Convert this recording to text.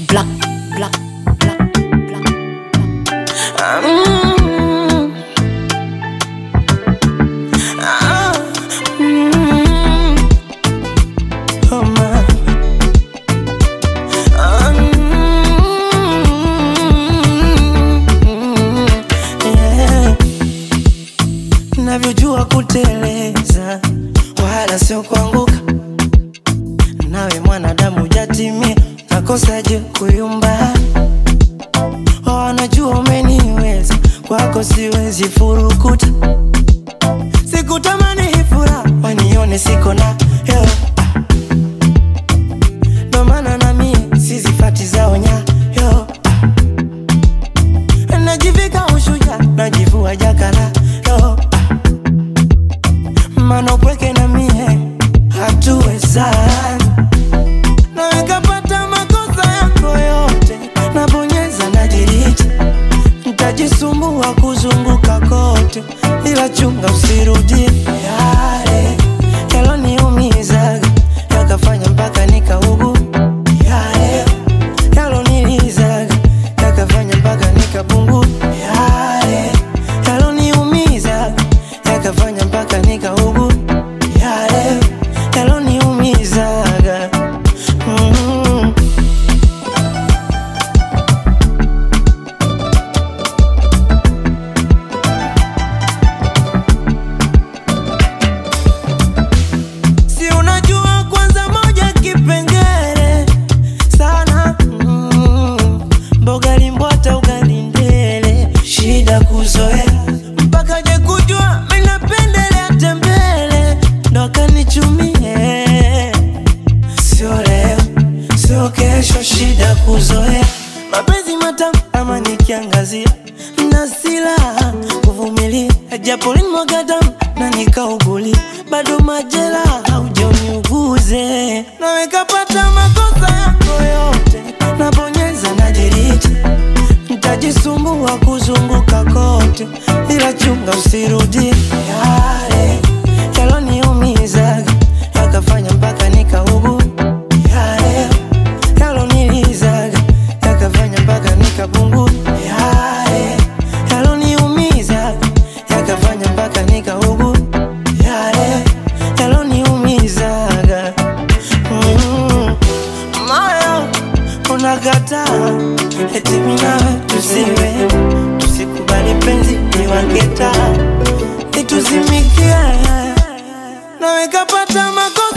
Black, black, black, black. Mm. Ah, mm. Oh, man. Ah, mm. Yeah. Navyojua kuteleza wala sio kuanguka, nawe mwanadamu jatimia, nakosaje kuyumba? Wanajua umeniweza, kwako siwezi furukuta, sikutamani hii furaha wanione siko na yo ndo maana na mie sizifati zao nyayo najivika ushuja najivua jakala yo mana upweke na mie hatuwezani na nikapata makosa yako yote nabonyeza na diriti ntajisumbua kuzunguka kote ila chunga usirudie yale yaloniumizaga yakafanya mpaka nikaugu yale yalonilizaga yakafanya mpaka nikapungu yale yaloniumizaga yakafanya mpaka nikaugu yale yaloniumizaga mm. si unajua kwanza moja kipengele sana mm. mboga limbwata ugali ndele shida kuzoea mpaka je kujua minapendelea tembele ndo akanichumie sio leo sio kesho shida kuzoea mapenzi matamu ama nikiangazia na silaha kuvumilia japo linimwaga damu na nikaugulia bado majela haujaniuguze naweka pata makosa yako yote nabonyeza na diriti ntajisumbua kuzunguka kote ila chunga usirudie yale yaloniumizaga yakafanya mpaka nikaugu yale yalonilizaga yakafanya mpaka nikapungu yale yaloniumizaga yakafanya mpaka nikaugu yale yaloniumizaga mm. moyo unakataa eti minawe tusiwe tusikubali penzi niwaketa ituzimikie nawekapata mako